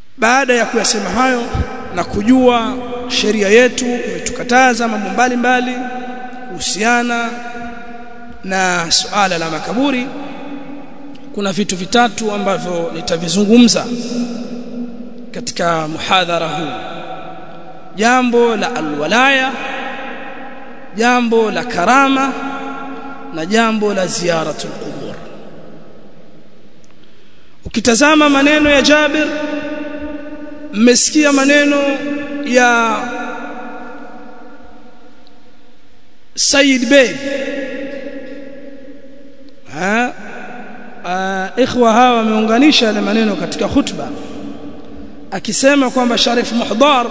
baada ya kuyasema hayo na kujua sheria yetu imetukataza mambo mbalimbali kuhusiana na suala la makaburi kuna vitu vitatu ambavyo nitavizungumza katika muhadhara huu jambo la alwalaya jambo la karama na jambo la ziyaratul qubur ukitazama maneno ya Jabir mmesikia maneno ya Said Bey ha uh, ikhwa hawa wameunganisha yale maneno katika khutba akisema kwamba Sharif Muhdar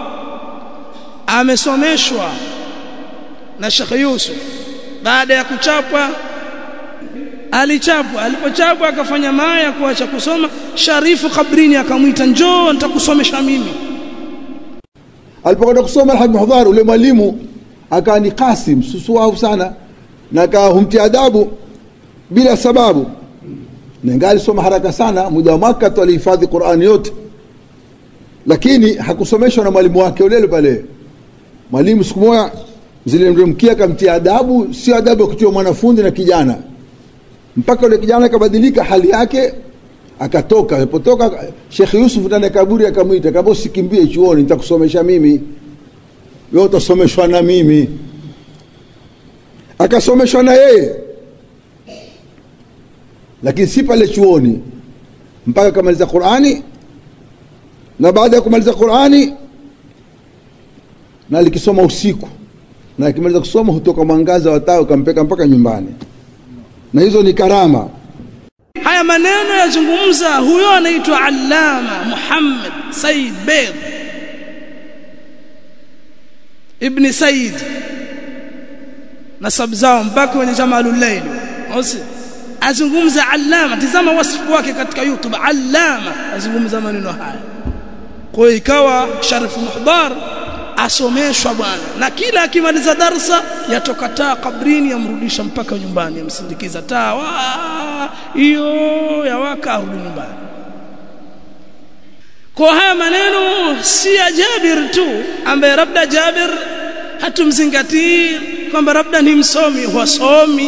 amesomeshwa na Sheikh Yusuf baada ya kuchapwa alichapwa alipochapwa akafanya maya kuacha kusoma Sharifu kabrini akamwita njoo nitakusomesha mimi alipokwenda kusoma Alhaji Muhdhar ule mwalimu akawa ni Qasim susuau sana na akawa humtia adabu bila sababu na ingali soma haraka sana muda wa mwaka tu alihifadhi Qur'ani yote lakini hakusomeshwa na mwalimu wake ule pale mwalimu siku moja zilimremkia akamtia adabu sio adabu ya kutia mwanafunzi na kijana mpaka yule kijana akabadilika hali yake akatoka alipotoka Sheikh Yusuf ndani ya kaburi akamwita kama usikimbie chuoni nitakusomesha mimi wewe utasomeshwa na mimi akasomeshwa na yeye lakini si pale chuoni mpaka akamaliza Qur'ani na baada ya kumaliza Qur'ani na alikisoma usiku na akimaliza kusoma hutoka mwangaza wa taa ukampeka mpaka nyumbani na hizo ni karama haya maneno yazungumza huyo anaitwa Allama Muhammad Said Bed Ibn Said nasab zao mpaka kwenye Jamalul Layl osi azungumza Allama tazama wasifu wake katika YouTube Allama azungumza maneno haya kwa hiyo ikawa Sharif Muhdar asomeshwa bwana na kila akimaliza darsa yatoka taa kabrini yamrudisha mpaka nyumbani yamsindikiza taa hiyo yawaka arudi nyumbani kwa haya maneno si ya Jabir tu ambaye labda Jabir hatumzingatii kwamba labda ni msomi wasomi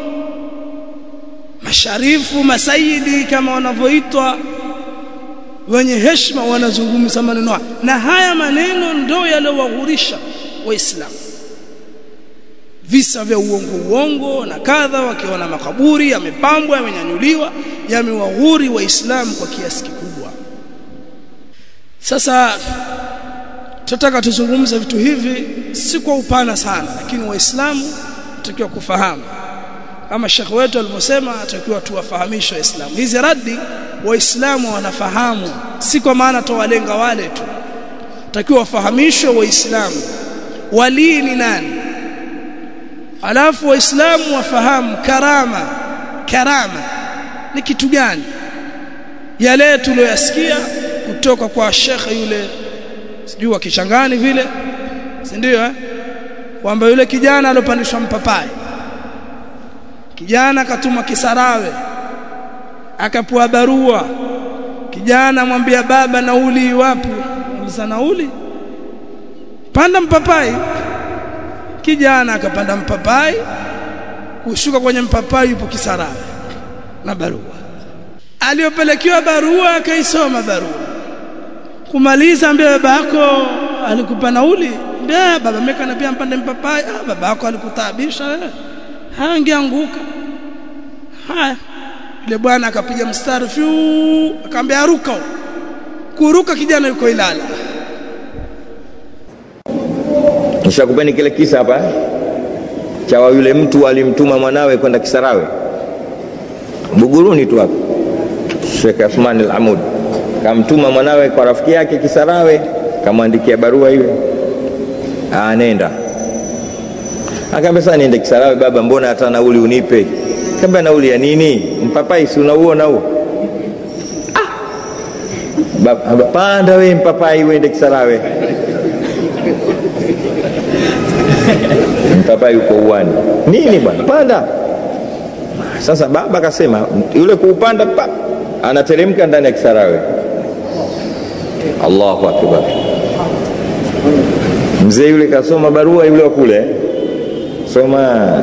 masharifu masaidi kama wanavyoitwa wenye heshima wanazungumza maneno haya na haya maneno ndio yaliyowaghurisha waislamu visa vya uongo uongo na kadha wakiona makaburi yamepambwa yamenyanyuliwa yamewaghuri waislamu kwa kiasi kikubwa sasa tunataka tuzungumze vitu hivi si kwa upana sana lakini waislamu tutakiwa kufahamu kama shekhe wetu alivyosema atakiwa tuwafahamishe waislamu hizi radi waislamu wanafahamu si kwa maana towalenga wale tu takiwa wafahamishwe waislamu walii ni nani alafu waislamu wafahamu karama karama ni kitu gani yale tuliyoyasikia kutoka kwa shekhe yule sijui wa kichangani vile si ndio eh kwamba yule kijana alopandishwa mpapai kijana akatuma kisarawe akapewa barua kijana mwambia baba nauli wapi uliza nauli panda mpapai kijana akapanda mpapai kushuka kwenye mpapai yupo kisarawe na barua aliyopelekewa barua akaisoma barua kumaliza ambia baba yako alikupa nauli mbea baba meka nabia mpande mpapai ah baba yako alikutaabisha wewe hangeanguka haya yule bwana akapiga mstari fyu akamwambia ruka kuruka kijana yuko Ilala Nishakupeni kile kisa hapa cha yule mtu alimtuma mwanawe kwenda Kisarawe Buguruni tu hapa Sheikh Athman al-Amud kamtuma mwanawe kwa rafiki yake Kisarawe kamwandikia barua ile anenda akaambia sasa niende Kisarawe baba mbona hata nauli unipe Kamba nauli ya nini? Mpapai si unauona huo? Ah. Panda we mpapai uende Kisarawe. mpapai uko uwani. Nini bwana? Panda. Sasa baba akasema yule kuupanda pa anateremka ndani ya Kisarawe. Allahu akbar. Mzee yule kasoma barua yule wa kule, soma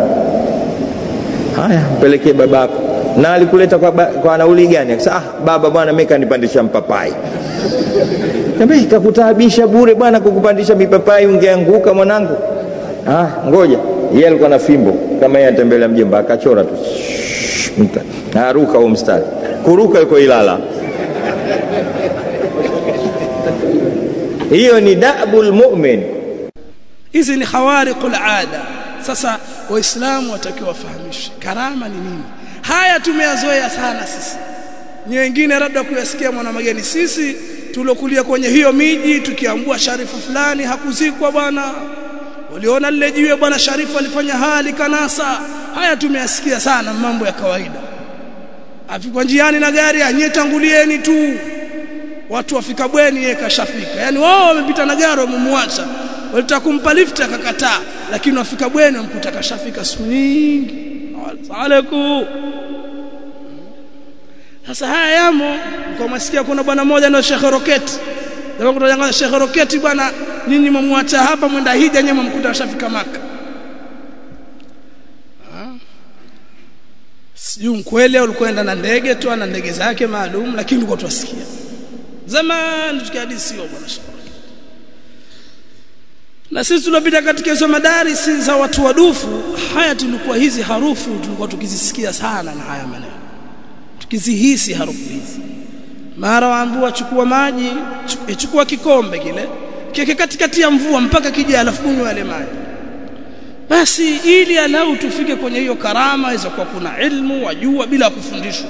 haya, mpelekee babako. Na alikuleta kwa, ba, kwa nauli gani? Akasema ah, baba bwana, mimi kanipandisha mpapai. Niambia kakutaabisha bure bwana, kukupandisha mipapai, ungeanguka mwanangu. Ah, ngoja yeye alikuwa na fimbo kama yeye atembelea mjomba, akachora tu aruka huo mstari, kuruka yuko Ilala. Hiyo ni dabul mu'min. hizi ni khawariqul ada sasa waislamu watakiwa wafahamishe karama ni nini haya tumeyazoea sana sisi ni wengine labda kuyasikia mwana mageni sisi tulokulia kwenye hiyo miji tukiambua sharifu fulani hakuzikwa bwana waliona lile jiwe bwana sharifu alifanya hali kanasa haya tumeyasikia sana mambo ya kawaida afikwa njiani na gari anyetangulieni tu watu wafika bweni yeye kashafika yani wao wamepita na gari wamemwacha walitaka kumpa lift akakataa lakini wafika bweni wamkuta kashafika siku nyingi alaikum sasa haya yamo kwa masikia kuna bwana mmoja na Sheikh Roketi ndio kutoka Sheikh Roketi bwana nyinyi mmwacha hapa mwenda hija nyinyi mmkuta kashafika maka sijui mkweli au ulikwenda na ndege tu na ndege zake maalum lakini ulikuwa tuwasikia zamani tukihadisiwa bwana Sheikh na sisi tunapita katika hizo madarisi za watu wadufu haya tulikuwa hizi harufu tulikuwa tukizisikia sana na haya maneno tukizihisi harufu hizi mara waambiwa chukua maji chukua kikombe kile kike katikati ya mvua mpaka kija alafu kunywa yale maji basi ili alau tufike kwenye hiyo karama hizo kwa kuna ilmu wajua bila kufundishwa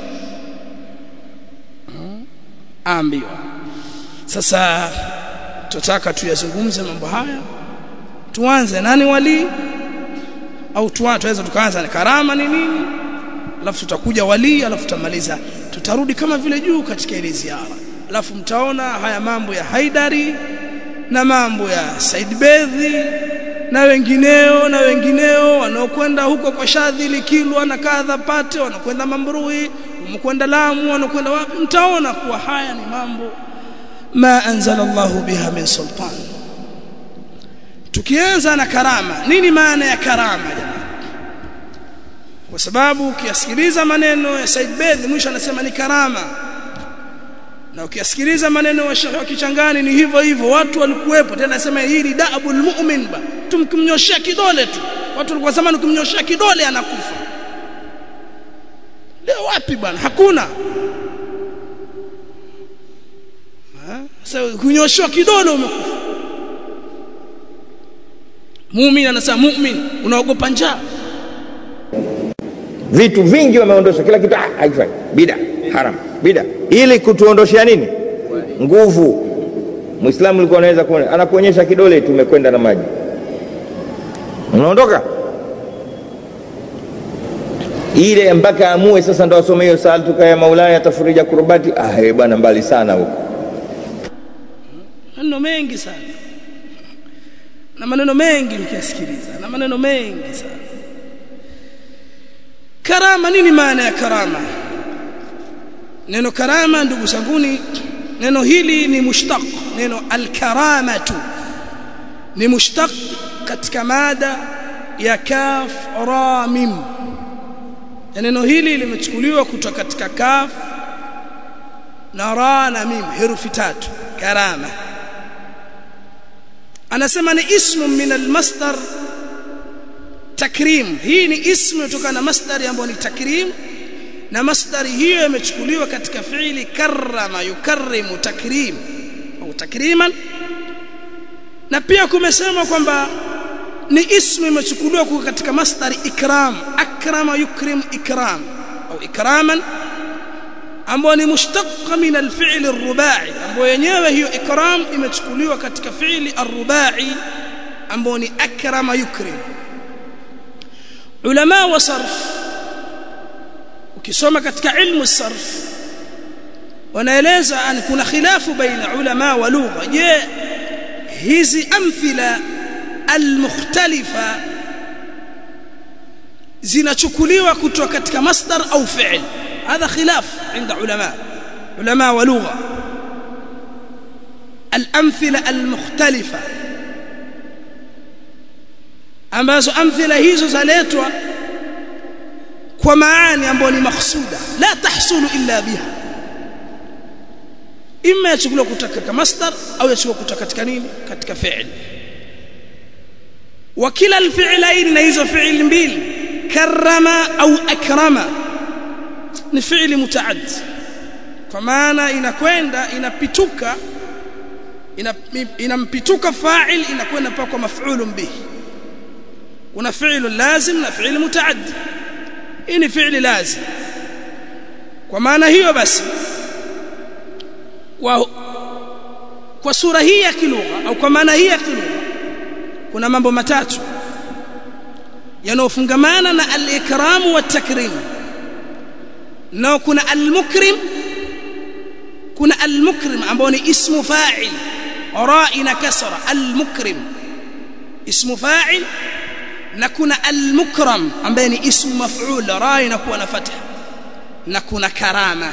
ambiwa sasa tutaka tuyazungumze mambo haya tuanze nani wali au tuanze tukaanza na karama ni nini alafu tutakuja wali alafu tutamaliza tutarudi kama vile juu katika ile ziara alafu mtaona haya mambo ya Haidari na mambo ya Said Bedhi na wengineo na wengineo wanaokwenda huko kwa Shadhili Kilwa na kadha pate wanakwenda Mambrui wanakwenda Lamu wanakwenda wapi mtaona kuwa haya ni mambo ma anzala Allahu biha min sultan tukianza na karama nini maana ya karama jamani kwa sababu ukiyasikiliza maneno ya Said Bedhi mwisho anasema ni karama na ukiyasikiliza maneno ya Sheikh Kichangani ni hivyo hivyo watu walikuwepo tena anasema hili dabul mu'min ba tumkimnyoshia kidole tu watu walikuwa zamani ukimnyoshia kidole anakufa leo wapi bwana hakuna sasa kunyoshwa kidole umekufa muumini anasema muumini unaogopa njaa vitu vingi wameondosha kila kitu ah, haifai bida haram bida ili kutuondoshea nini nguvu muislamu alikuwa anaweza kuona anakuonyesha kidole tumekwenda na maji unaondoka ile mpaka amue sasa ndo asome hiyo saltuka ya maulaya tafurija kurbati ah eh bwana mbali sana huko maneno mengi sana na maneno mengi mkiyasikiliza na maneno mengi sana karama nini maana ya karama neno karama ndugu zanguni neno hili ni mushtaq neno alkaramatu ni mushtaq katika mada ya kaf ra mim ya neno hili limechukuliwa kutoka katika kaf na ra na mim herufi tatu karama anasema ni ismu min almasdar takrim hii ni ismu kutokana na masdari ambayo ni takrim na masdari hiyo imechukuliwa katika fiili karrama yukarrimu takrim au takriman na pia kumesema kwamba ni ismu imechukuliwa kutoka katika masdari ikram akrama yukrim ikram au ikraman ambayo ni mushtaqa min alfi'l arrubai ambayo yenyewe hiyo ikram imechukuliwa katika fi'li arrubai ambayo ni akrama yukrim ulama wa sarf ukisoma katika ilmu sarf wanaeleza an kuna khilafu baina ulama wa lugha je hizi amthila almukhtalifa zinachukuliwa kutoka katika masdar au fi'l هذا خلاف عند علماء علماء ولغه al-amthila al-mukhtalifa ambazo amthila hizo zaletwa kwa maani ambayo ni makhsuda la tahsulu illa biha imma yachukuliwa kutoka katika masdar au yachukuliwa kutoka katika nini katika fi'l wa kila alfi'lain na hizo fi'l mbili karrama au akrama ni fi'li mutaaddi kwa maana inakwenda inapituka inampituka fa'il inakwenda mpaka kwa maf'ulun bihi kuna fi'lu lazim na fi'li mutaaddi hii ni fi'li lazim kwa maana hiyo basi kwa kwa sura hii ya kilugha au kwa maana hii ya kilugha kuna mambo matatu yanayofungamana na al-ikram wa takrim na kuna al-mukrim kuna al-mukrim ambao ni ismu fa'il ra'i na kasra al-mukrim ismu fa'il na kuna al-mukram ambaye ni ismu maf'ul ra'i na kuwa na fatha na kuna karama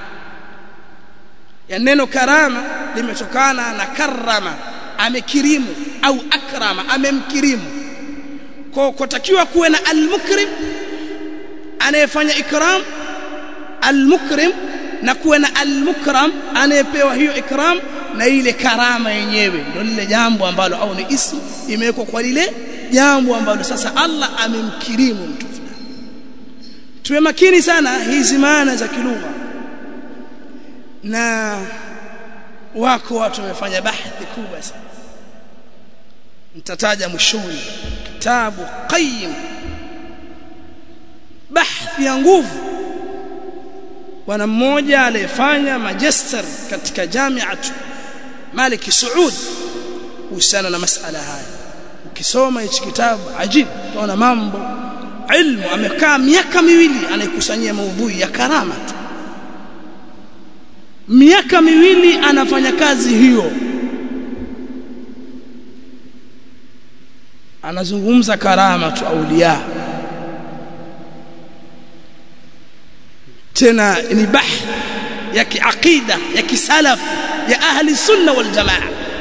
ya neno karama limetokana na karama amekirimu au akrama amemkirimu kwa kutakiwa kuwe na al-mukrim anayefanya ikram al-mukrim na kuwe na al-mukram anayepewa hiyo ikram na ile karama yenyewe ndio lile jambo ambalo au ni ismu imewekwa kwa lile jambo ambalo sasa Allah amemkirimu mtu fulani tuwe makini sana hizi maana za kilugha na wako watu wamefanya bahthi kubwa sana nitataja mwishoni kitabu qayyim bahthi ya nguvu bwana mmoja aliyefanya magister katika jamiatu Malik Saud kuhusiana na masala haya ukisoma hichi kitabu ajib utaona mambo ilmu amekaa miaka miwili anayekusanyia maudhui ya karama tu miaka miwili anafanya kazi hiyo anazungumza karama tu aulia tena ni bahth ya kiaqida ya kisalaf ya ahli sunna wal jamaa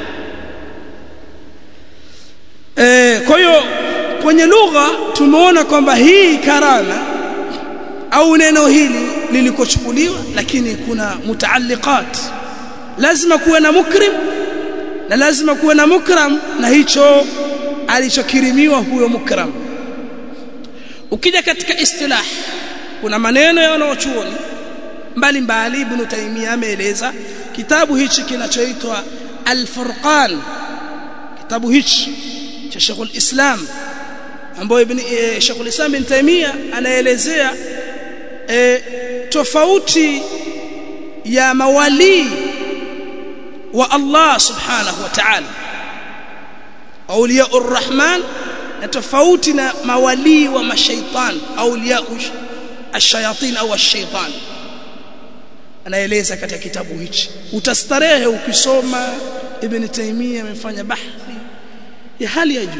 eh kwa hiyo kwenye lugha tumeona kwamba hii karama au neno hili lilikochukuliwa lakini kuna mutaalliqat lazima kuwe na mukrim na lazima kuwe na mukram na hicho alichokirimiwa huyo mukram ukija katika istilah kuna maneno ya wanaochuoni mbalimbali ibn Taymiyyah ameeleza kitabu hichi kinachoitwa Al-Furqan kitabu hichi cha Sheikh al-Islam ambayo ibn e, Sheikh al-Islam ibn Taymiyyah anaelezea e, tofauti ya mawali wa Allah subhanahu wa ta'ala awliya ar-Rahman na tofauti na mawali wa mashaitan awliya ash-shayatin au ash-shaytan anaeleza katika kitabu hichi utastarehe ukisoma ibn Taymiyyah amefanya bahthi ya hali ya juu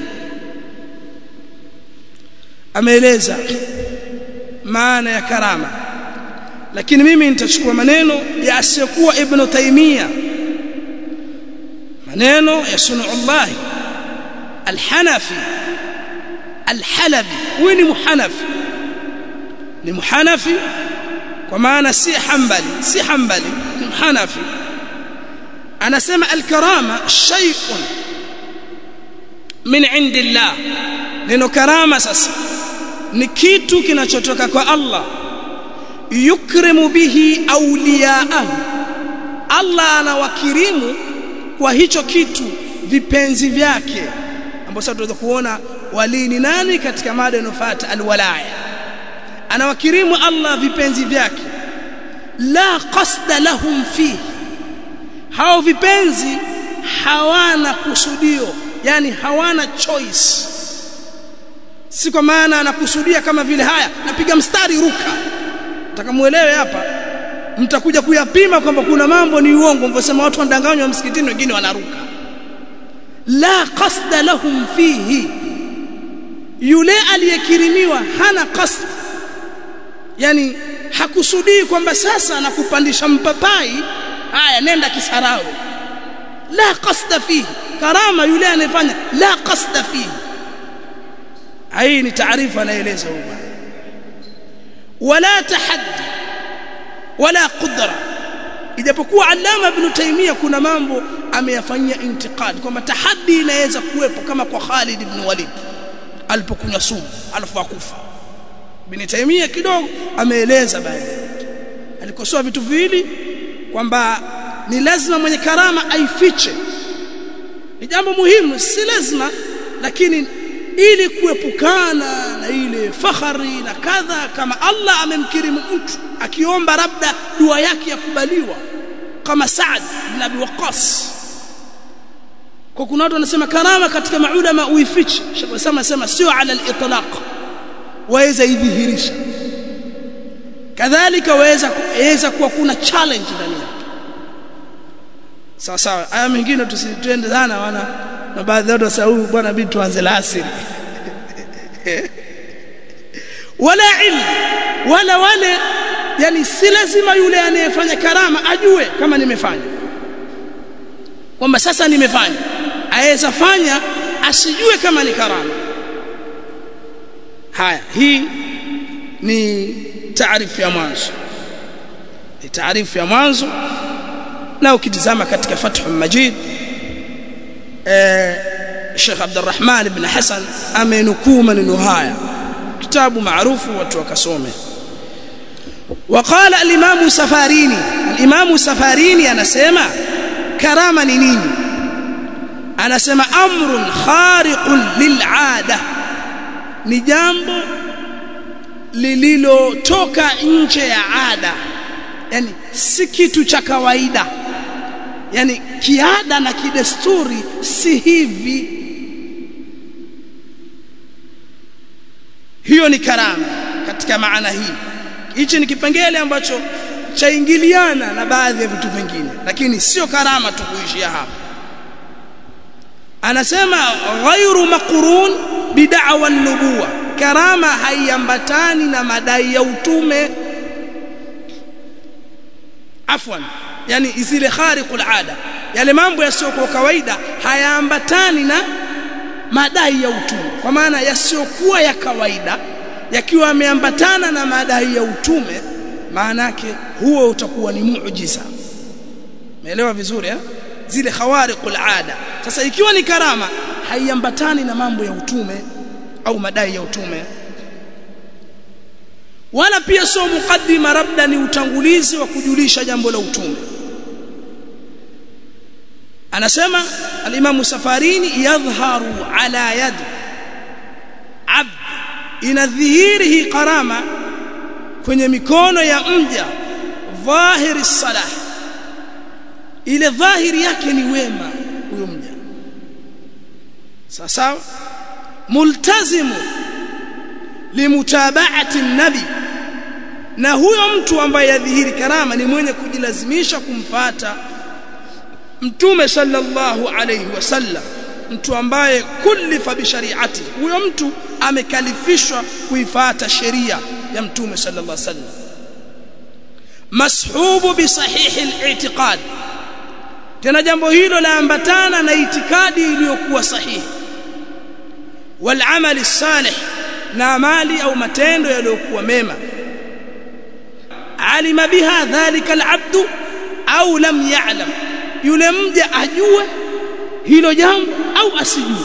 ameeleza maana ya karama lakini mimi nitachukua maneno ya asiyokuwa ibn Taymiyyah maneno ya sunullah al-Hanafi al-Halabi huyu ni muhanafi ni muhanafi kwa maana si hanbali si hanbali ni muhanafi anasema al-karama shay'un min indillah neno karama sasa ni kitu kinachotoka kwa Allah yukrimu bihi awliyaahu Allah anawakirimu kwa hicho kitu vipenzi vyake ambapo sasa tunaweza kuona wali ni nani katika mada inofuata alwalaya anawakirimu Allah vipenzi vyake la qasda lahum fihi hao vipenzi hawana kusudio yani hawana choice si kwa maana anakusudia kama vile haya napiga mstari ruka mtakamuelewe hapa mtakuja kuyapima kwamba kuna mambo ni uongo mvosema watu wanadanganywa msikitini wengine wanaruka la qasda lahum fihi yule aliyekirimiwa hana qasd yani hakusudii kwamba sasa nakupandisha mpapai haya nenda kisarawe la qasda fihi karama yule anayefanya la qasda fihi hii ni taarifa anaeleza huyu bwana wala tahaddi wala qudra ijapokuwa alama ibn taymiya kuna mambo ameyafanyia intiqad kwamba tahaddi inaweza kuwepo kama kwa Khalid ibn Walid alipokunywa sumu alafu akufa ibn taymiya kidogo ameeleza baadhi alikosoa vitu viwili kwamba ni lazima mwenye karama aifiche ni jambo muhimu si lazima lakini ili kuepukana na ile fahari na kadha kama Allah amemkirimu mtu akiomba labda dua yake yakubaliwa kama Saad bin Abi Waqqas kwa kuna watu wanasema karama katika maulama uifiche Sheikh Usama anasema sio ala al-itlaq waweza idhihirisha kadhalika waweza waweza kuwa kuna challenge ndani yake sawa sawa aya mengine tusitende sana wana na baadhi ya watu wasahau bwana bibi tuanze la asiri wala ilmu wala wale yani si lazima yule anayefanya karama ajue kama nimefanya kwamba sasa nimefanya aweza fanya asijue kama ni karama haya hii ni taarifu ya mwanzo ni taarifu ya mwanzo na ukitizama katika Fathul Majid eh Sheikh Abdurrahman ibn Hassan amenukuu maneno haya kitabu maarufu watu wakasome وقال الامام سفاريني الامام سفاريني anasema karama ni nini anasema amrun khariqun lil'ada ni jambo lililotoka nje ya ada yani si kitu cha kawaida yani kiada na kidesturi si hivi hiyo ni karama katika maana hii hichi ni kipengele ambacho chaingiliana na baadhi ya vitu vingine lakini sio karama tu kuishia hapa anasema ghairu maqrun bid'awa nubuwa karama haiambatani na madai ya utume afwan yani zile khariqul ada yale mambo yasiyokuwa kawaida hayaambatani na madai ya utume kwa maana yasiyokuwa ya kawaida yakiwa yameambatana na madai ya utume maana yake huo utakuwa ni muujiza umeelewa vizuri eh zile khawariqul ada sasa ikiwa ni karama haiambatani na mambo ya utume au madai ya utume wala pia sio mukaddima labda ni utangulizi wa kujulisha jambo la utume anasema al-Imam Safarini yadhharu ala yad abd inadhihiri hii karama kwenye mikono ya mja dhahiri salah ile dhahiri yake ni wema huyo mja sawa multazimu limutabaati nabi na huyo mtu ambaye yadhihiri karama ni mwenye kujilazimisha kumfata mtume sallallahu alayhi wasallam mtu ambaye kullifa bi shari'ati huyo mtu amekalifishwa kuifata sheria ya mtume sallallahu alayhi wasallam mashubu bi sahihi al-i'tiqad tena jambo hilo laambatana na itikadi iliyokuwa sahihi wal amali salih na amali au matendo yaliyokuwa mema alima biha dhalika al-abdu au lam ya'lam yule mja ajue hilo jambo au asijue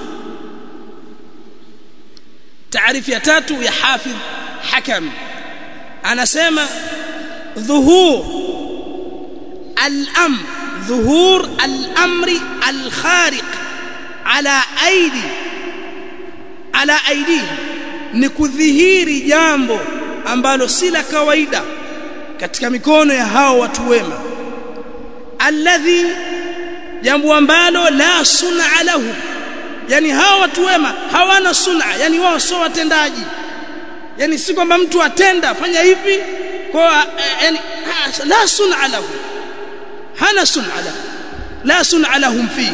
taarifu ya tatu ya hafidh hakam anasema dhuhur al-amr dhuhur al-amri al-khariq ala aidi ala aidihi ni kudhihiri jambo ambalo si la kawaida katika mikono ya hao watu wema alladhi jambo ambalo la sun'a lahu yani hao watu wema hawana sun'a yani wao sio watendaji yani si kwamba mtu atenda fanya hivi kwa yani la sun'a lahu hana sun'a lahu la sun'a lahum fi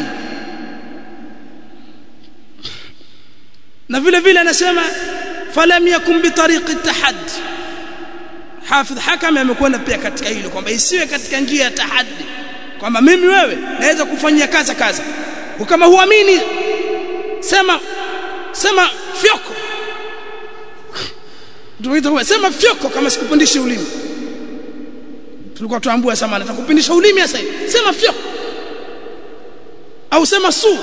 na vile vile anasema falam yakun bi tariqi tahaddi hafidh hakam amekwenda pia katika hilo kwamba isiwe katika njia ya tahaddi kwamba mimi wewe naweza kufanyia kaza kaza kama huamini sema sema fyoko ndio sema fyoko kama sikupundishi ulimi tulikuwa tuambua sama natakupindisha ulimi sasa sema fyoko au sema su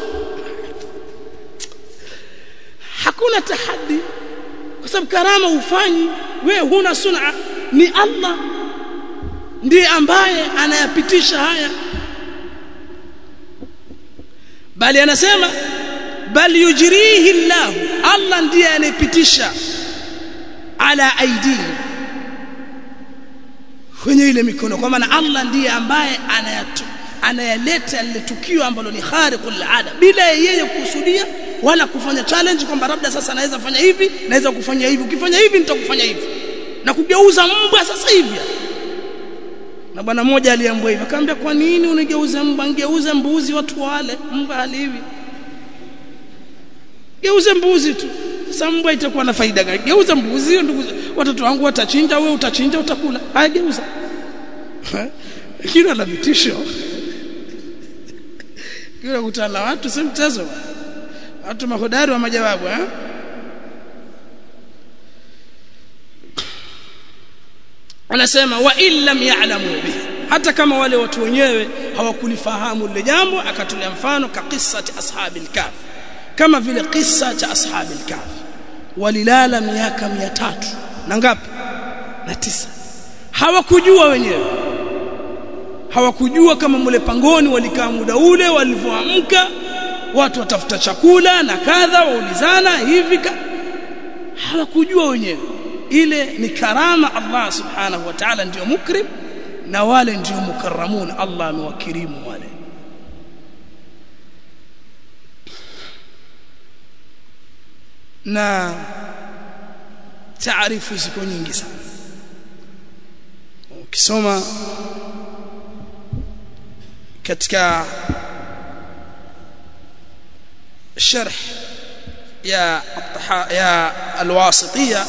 hakuna tahaddi kwa sababu karama ufanyi wewe huna suna ni Allah ndiye ambaye anayapitisha haya bali anasema bali yujrihi Allah Allah ndiye anayepitisha ala aidihim kwenye ile mikono kwa maana Allah ndiye ambaye anayatu anayaleta lile tukio ambalo ni khariqul ada bila yeye kusudia wala kufanya challenge kwamba labda sasa naweza fanya hivi naweza kufanya hivi ukifanya hivi nitakufanya hivi na kugeuza mbwa sasa hivi na bwana mmoja aliambiwa hivi akamwambia kwa nini unigeuza mbwa ngeuza mbuzi watu wale mbwa haliwi geuze mbuzi tu sasa mbwa itakuwa na faida gani geuza mbuzi ndugu watoto wangu watachinja wewe utachinja utakula haya geuza kila na vitisho kila kutana watu si mchezo watu mahodari wa majawabu eh anasema wa illam ya'lamu bihi hata kama wale watu wenyewe hawakulifahamu lile jambo akatolea mfano ka qissati ashabil kahf kama vile kisa cha ashabil kahf walilala miaka 300 na ngapi na tisa hawakujua wenyewe hawakujua kama mule pangoni walikaa muda ule walivyoamka watu watafuta chakula na kadha waulizana hivi hawakujua wenyewe ile ni karama Allah subhanahu wa ta'ala ndio mukrim na wale ndio mukarramun Allah amewakirimu wale na taarifu ziko nyingi sana ukisoma katika sharh ya ya alwasitiyya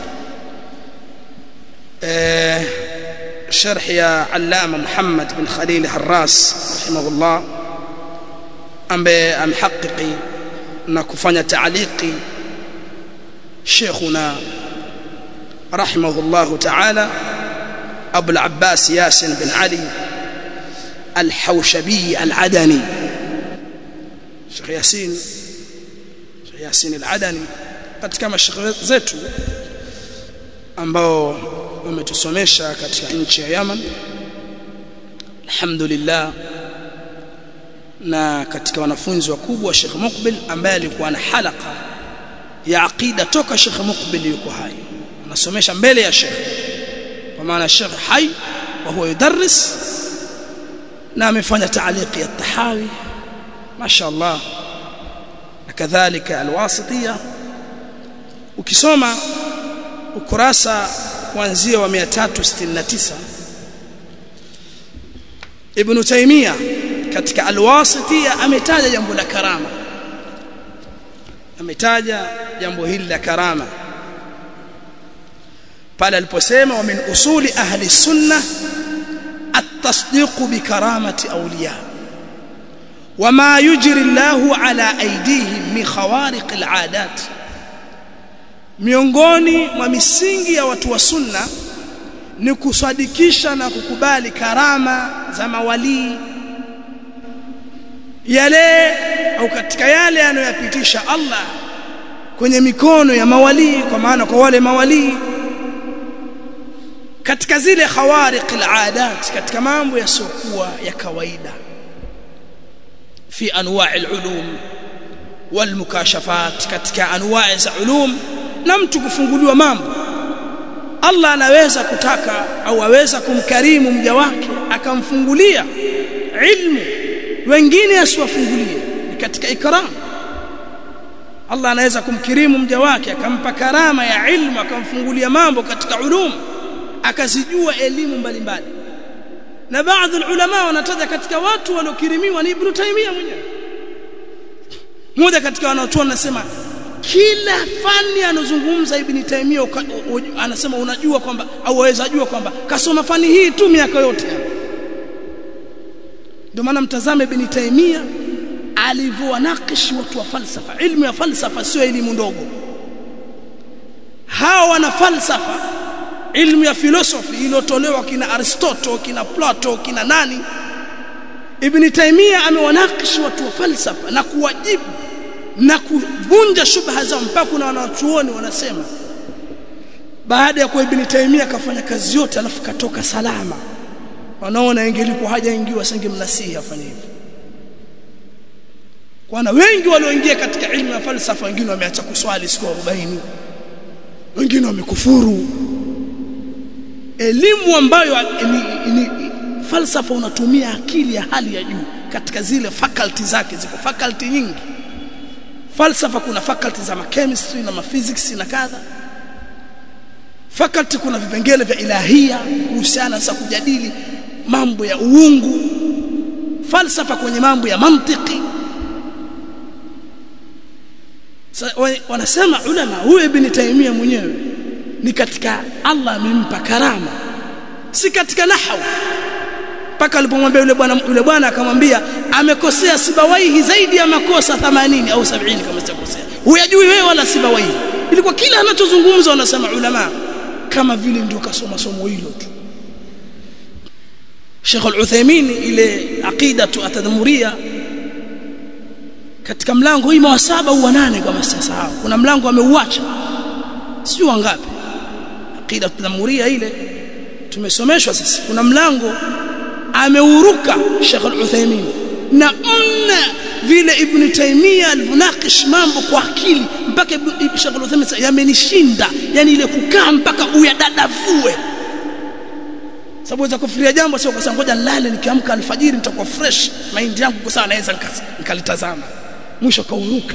شرح يا علامه محمد بن خليل حراس رحمه الله ambaye amhaqqiqi na kufanya taaliki شيخنا رحمه الله تعالى أبو العباس ياسين بن علي الحوشبي العدني شيخ ياسين شيخ ياسين العدني katika mashekhe zetu ambao wametusomesha katika nchi ya Yaman alhamdulillah na katika wanafunzi wakubwa Sheikh Muqbil ambaye alikuwa na halaka ya aqida toka Sheikh Muqbil yuko hai anasomesha mbele ya Sheikh kwa maana Sheikh hai wa huwa yudarris na amefanya taaliki ya tahawi mashaallah na kadhalika alwasitiya ukisoma ukurasa kuanzia wa 369 Ibn Taymiyyah katika alwasitiya ametaja jambo la karama ametaja jambo hili la karama pale aliposema wa min usuli ahli sunna at-tasdiq bi karamati awliya wama yujri Allahu ala aydihim min khawariq al-adat miongoni mwa misingi ya watu wa sunna ni kusadikisha na kukubali karama za mawalii yale au katika yale anayoyapitisha Allah kwenye mikono ya mawalii kwa maana kwa wale mawalii katika zile khawariq al-adat katika mambo yasiokuwa ya kawaida fi anwa' al-ulum wal mukashafat katika anwa' za ulum na mtu kufunguliwa mambo Allah anaweza kutaka au aweza kumkarimu mja wake akamfungulia ilmu wengine asiwafungulie ni katika ikram Allah anaweza kumkirimu mja wake akampa karama ya ilmu akamfungulia mambo katika ulum akazijua elimu mbalimbali na baadhi ulama wanataja katika watu waliokirimiwa ni Ibn Taymiyyah mwenyewe mmoja katika wanaotoa anasema kila fani anozungumza Ibn Taymiyyah anasema unajua kwamba au waweza jua kwamba kasoma fani hii tu miaka yote ndio maana mtazame ibn Taymiyyah alivyowanakishi watu wa falsafa ilmu ya falsafa sio elimu ndogo hawa wana falsafa ilmu ya filosofi iliyotolewa kina Aristotle kina Plato kina nani Ibn Taymiyyah amewanakishi watu wa falsafa na kuwajibu na kuvunja shubha zao mpaka kuna wanachuoni wanasema baada ya kuwa Ibn Taymiyyah akafanya kazi yote alafu katoka salama wanaona ingelikuwa hajaingiwa singemnasihi afanye hivyo kwana wengi walioingia katika ilmu ya falsafa wengine wameacha kuswali siku 40 wengine wamekufuru elimu ambayo ni, ni, falsafa unatumia akili ya hali ya juu katika zile faculty zake ziko faculty nyingi falsafa kuna faculty za chemistry na physics na kadha faculty kuna vipengele vya ilahia kuhusiana sasa kujadili mambo ya uungu falsafa kwenye mambo ya mantiki wanasema ulama huyu ibn Taymiyyah mwenyewe ni katika Allah amempa karama si katika nahwu mpaka alipomwambia yule bwana yule bwana akamwambia amekosea sibawaihi zaidi ya makosa 80 au 70 kama sitakosea huyajui wewe wala sibawaihi ilikuwa kila anachozungumza wanasema ulama kama vile ndio kasoma somo hilo tu Sheikh Al-Uthaymeen ile aqidatu atadmuria katika mlango hii wa saba au nane kama sisahau kuna mlango ameuacha sio wangapi aqida tunamuria ile tumesomeshwa sisi kuna mlango ameuruka Sheikh Al-Uthaymeen na mna vile Ibn Taymiyyah alivyonakish mambo kwa akili mpaka Sheikh Al-Uthaymeen yamenishinda yani ile kukaa mpaka uyadadavue sababu za kufikiria jambo sio kwa ngoja nilale nikiamka alfajiri nitakuwa fresh mind yangu kwa sawa naweza nikalitazama mwisho kauruka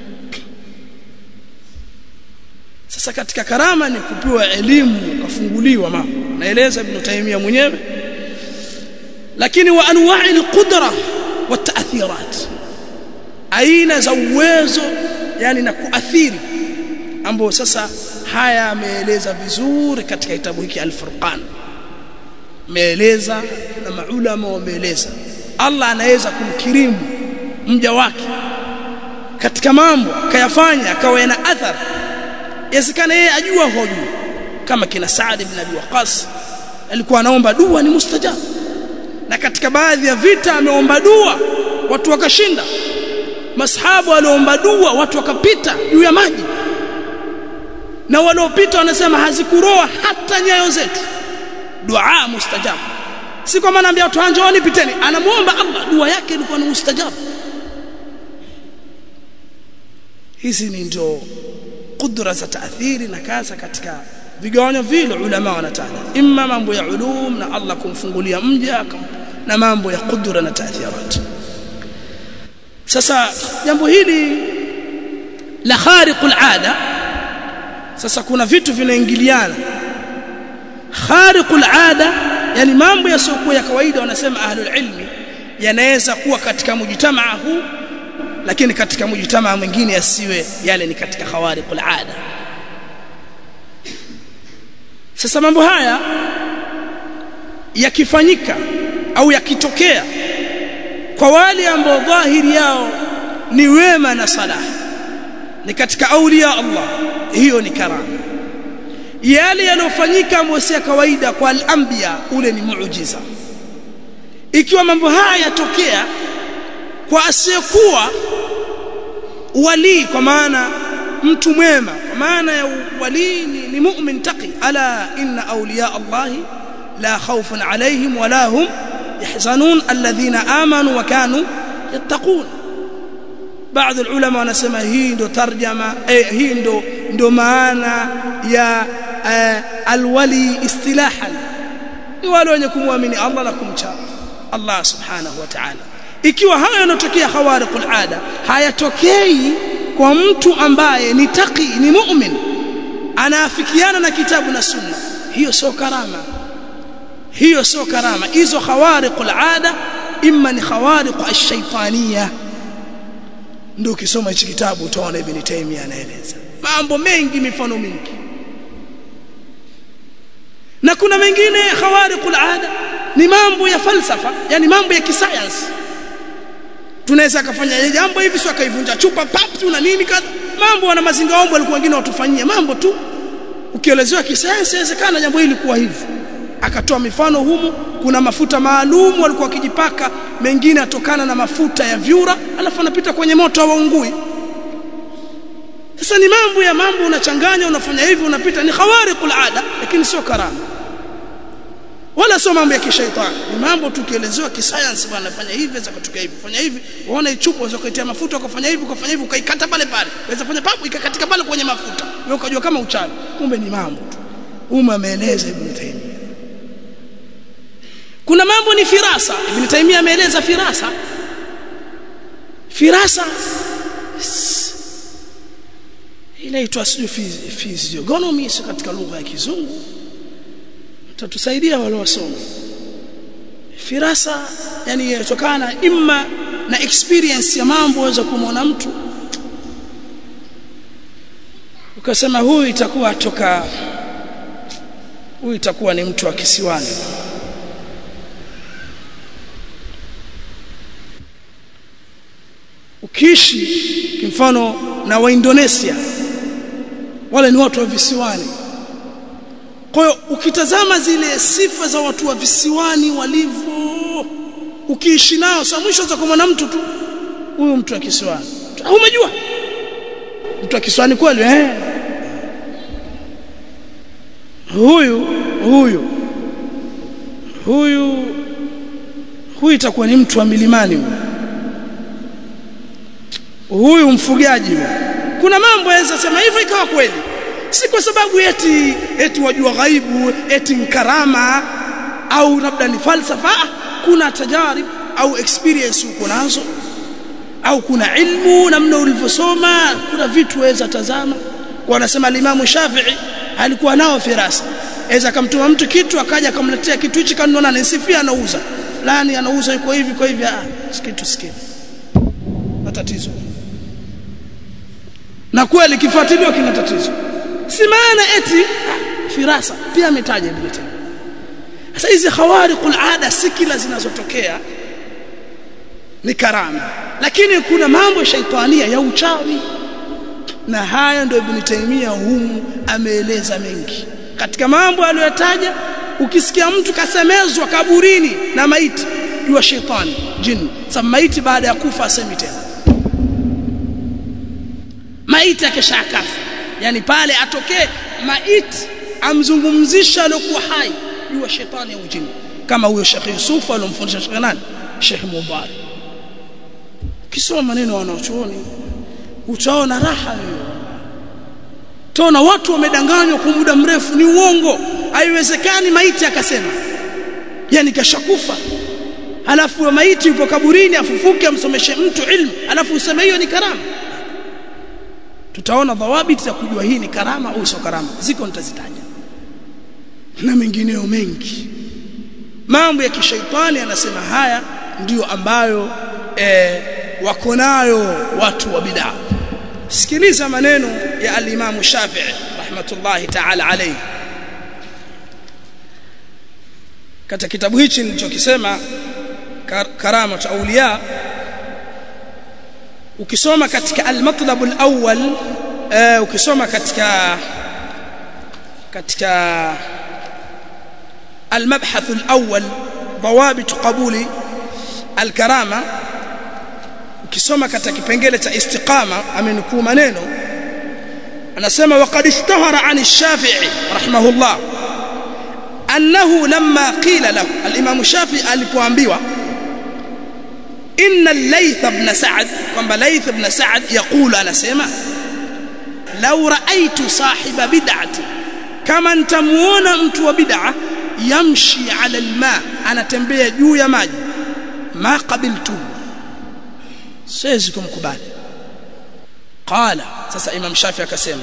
sasa katika karama ni kupewa elimu kafunguliwa mambo naeleza ibn Taymiyyah mwenyewe lakini wa anwa'i alqudra wa ta'thirat aina za uwezo yani na kuathiri ambao sasa haya ameeleza vizuri katika kitabu hiki al-Furqan ameeleza na maulama wameeleza Allah anaweza kumkirimu mja wake katika mambo kayafanya akawa yana athari yasikana yeye ajua hojui kama kina Saad ibn Abi Waqqas alikuwa anaomba dua ni mustajab na katika baadhi ya vita ameomba dua watu wakashinda mashabu waliomba dua watu wakapita juu ya maji na waliopita wanasema hazikuroa hata nyayo zetu dua mustajab si kwa maana ambia watu anjooni piteni anamuomba Allah dua yake ilikuwa ni mustajab hizi ni ndio kudra za taathiri na kaza katika vigawanyo vile ulama wanataja imma mambo ya ulum na Allah kumfungulia mja na mambo ya kudra na taathirat sasa jambo hili la khariqul ada sasa kuna vitu vinaingiliana khariqul ada yani mambo yasiokuwa ya kawaida wanasema ahlul ilmi yanaweza kuwa katika mujtamaa huu lakini katika mujtamaa mwingine yasiwe yale ni katika khawariqul ada sasa mambo haya yakifanyika au yakitokea kwa wale ambao dhahiri yao ni wema na salah ni katika aulia Allah hiyo ni karama yale yanofanyika ambayo si kawaida kwa al-anbiya ule ni muujiza ikiwa mambo haya yatokea kwa asiyekuwa wali kwa maana mtu mwema kwa maana ya wali ni, ni mu'min taqi ala inna awliya Allah la khawfun alayhim wala hum yahzanun alladhina amanu wa kanu yattaqun baadhi ulama wanasema hii ndo tarjama eh, hii ndo ndo maana ya eh, alwali istilahan ni wale wenye kumwamini Allah na kumcha Allah subhanahu wa ta'ala ikiwa haya yanatokea khawariqul ada hayatokei kwa mtu ambaye ni taqi ni mu'min anaafikiana na kitabu na sunna hiyo sio karama hiyo sio karama hizo khawariqul ada imma ni khawariq ash-shaytaniyah ndio ukisoma hichi kitabu utaona ibn Taymiyyah anaeleza mambo mengi mifano mingi na kuna mengine khawariqul ada ni mambo ya falsafa yani mambo ya kisayansi tunaweza kafanya jambo hivi sio akaivunja chupa pap tu na nini kadha mambo wana mazinga ombo walikuwa wengine watufanyia mambo tu ukielezewa kisayansi inawezekana jambo hili kuwa hivi akatoa mifano humu kuna mafuta maalum walikuwa wakijipaka mengine atokana na mafuta ya vyura alafu anapita kwenye moto hawaungui sasa ni mambo ya mambo unachanganya unafanya hivi unapita ni khawariqul ada lakini sio karama wala sio mambo ya kishaitani ni mambo tukielezewa kisayansi bwana fanya hivi za kutoka hivi fanya hivi uone chupa unaweza kuitia mafuta ukafanya hivi ukafanya hivi ukaikata pale pale unaweza fanya papo ikakatika pale kwenye mafuta wewe ukajua kama uchawi kumbe ni mambo tu umma ameeleza ibn Taymiyyah kuna mambo ni firasa ibn Taymiyyah ameeleza firasa firasa inaitwa sio physiognomy katika lugha ya kizungu tatusaidia wale wasoma firasa yani inatokana imma na experience ya mambo waweza kumwona mtu ukasema huyu itakuwa toka huyu itakuwa ni mtu wa kisiwani ukiishi kimfano na wa Indonesia wale ni watu wa visiwani kwa hiyo ukitazama zile sifa za watu wa visiwani walivyo ukiishi nao sasa mwisho za kumwona mtu tu huyu mtu wa kisiwani umejua mtu wa kisiwani kweli eh huyu huyu huyu huyu itakuwa ni mtu wa milimani huyu huyu mfugaji huyu kuna mambo yaweza sema hivyo ikawa kweli si kwa sababu eti eti wajua ghaibu eti karama au labda ni falsafa kuna tajarib au experience uko nazo au kuna ilmu namna ulivyosoma kuna vitu waweza tazama kwa anasema alimamu Shafi'i alikuwa nao firasa aweza akamtuma mtu kitu akaja akamletea kitu hichi kanona anisifia anauza fulani anauza yuko hivi kwa hivi ah kitu sikini matatizo na kweli kifuatiliwa kina tatizo si maana eti firasa pia ametaja Ibn Taymiyyah sasa hizi khawariqul ada si kila zinazotokea ni karama lakini kuna mambo shaitania ya uchawi na haya ndio Ibn Taymiyyah humu ameeleza mengi katika mambo aliyotaja ukisikia mtu kasemezwa kaburini na maiti jua shetani jini sasa maiti baada ya kufa asemi tena maiti akishakafa yani pale atokee maiti amzungumzisha aliokuwa hai jua shetani au jini kama huyo Sheikh Yusuf alomfundisha Sheikh nani Sheikh Mubarak kisoma maneno wanaochuoni utaona raha hiyo tona watu wamedanganywa kwa muda mrefu ni uongo haiwezekani maiti akasema yani kashakufa alafu maiti yupo kaburini afufuke amsomeshe mtu ilmu alafu useme hiyo ni karama tutaona dhawabiti za kujua hii ni karama au sio karama ziko nitazitaja na mengineyo mengi mambo ya kishaitani anasema haya ndiyo ambayo e, wako nayo watu wa bid'a sikiliza maneno ya al-Imam Shafi'i rahmatullahi ta'ala alayhi katika kitabu hichi nilichokisema karama cha auliya ukisoma katika al-matlab al-awwal uh, ukisoma katika katika المبحث الأول ضوابط قبول الكرامة ukisoma katika kipengele cha istiqama amenukuu maneno anasema waqad ishtahara an ash-shafi'i rahimahullah annahu lamma qila lahu al-imam shafi'i alipoambiwa inna al-layth ibn sa'd kwamba layth ibn sa'd yaqulu anasema law ra'aytu sahiba bid'ati kama nitamuona mtu wa bid'a yamshi ala alma anatembea juu ya maji ma qabiltu siwezi kumkubali qala sasa imam shafi akasema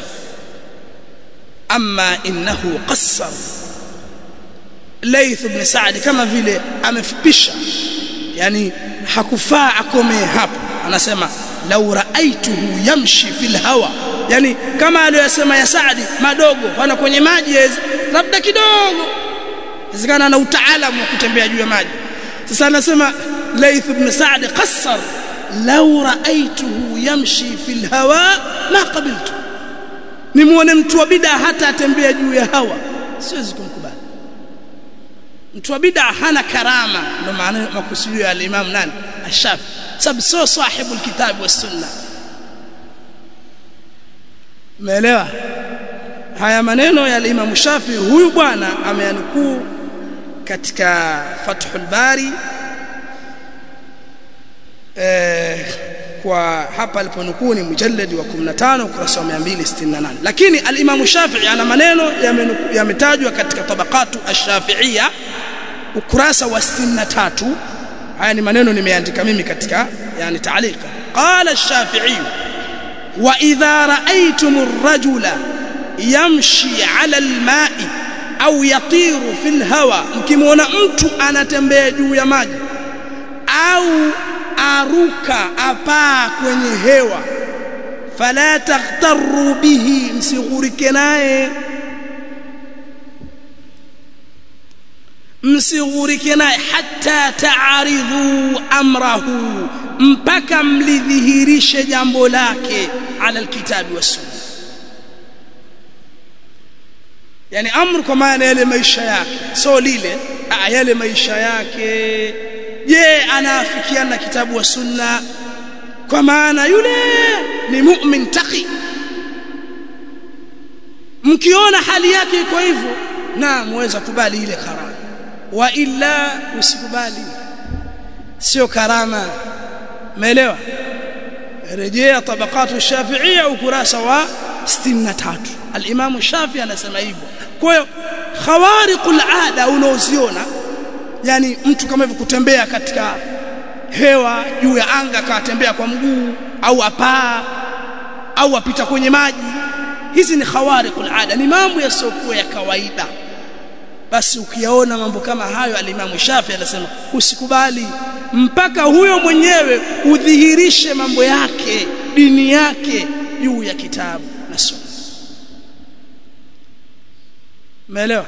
amma innahu qassar layth ibn sa'd kama vile amefupisha yani hakufaa akome hapo anasema law ra'aituhu yamshi fil hawa yani kama aliyosema ya Saadi madogo wana kwenye maji labda kidogo inawezekana ana utaalamu wa kutembea juu ya maji sasa anasema Laith ibn Sa'd qassar law ra'aytuhu yamshi fil hawa ma qabiltu nimuone mtu wa bid'a hata atembea juu ya hawa siwezi kumkubali mtu wa bid'a hana karama ndio maana makusudio ya al-Imam nani Ash-Shafi sababu sio sahibu al-kitab wa sunna umeelewa haya maneno ya al-Imam Shafi huyu bwana ameanukuu katika Fathul Bari eh, kwa hapa aliponukuu ni mujalladi wa 15 ukurasa wa 268 lakini al-Imam Shafi'i ana maneno yametajwa katika tabaqatu ash-Shafi'iyya ukurasa wa 63 haya ni maneno nimeandika mimi katika yani taalika qala ash-Shafi'i wa idha ra'aytum ar-rajula yamshi 'ala al-ma'i au yatiru fil hawa mkimwona mtu anatembea juu ya maji au aruka apaa kwenye hewa fala taghtaru bihi msighurike naye msighurike naye hatta ta'aridhu amrahu mpaka mlidhihirishe jambo lake ala alkitabi was yani amru kwa maana yale maisha yake so lile a, yale maisha yake je anaafikiana na kitabu wa sunna kwa maana yule ni mu'min taqi mkiona hali yake iko hivyo na muweza kubali ile karama wa illa usikubali sio karama umeelewa rejea tabaqatu shafi'iyya ukurasa wa 63 al-imam shafi anasema hivyo kwa hiyo khawariqul ada unaoziona yani mtu kama hivyo kutembea katika hewa juu ya anga akatembea kwa mguu au apaa au apita kwenye maji hizi ni khawariqul ada ni mambo yasiokuwa ya kawaida basi ukiyaona mambo kama hayo alimamu Shafi anasema usikubali mpaka huyo mwenyewe udhihirishe mambo yake dini yake juu ya kitabu na sunna umeelewa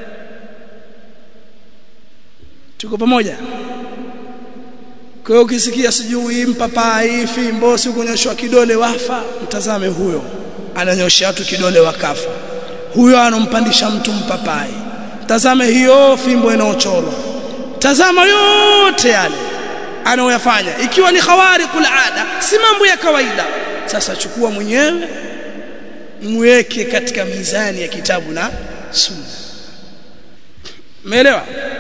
tuko pamoja kwa hiyo ukisikia sijui mpapai fimbo si kunyoshwa kidole wafa mtazame huyo ananyosha watu kidole wakafa huyo anompandisha mtu mpapai tazame hiyo fimbo inaochorwa tazama yote yale anaoyafanya ikiwa ni khawariqul ada si mambo ya kawaida sasa chukua mwenyewe mweke katika mizani ya kitabu na sunna umeelewa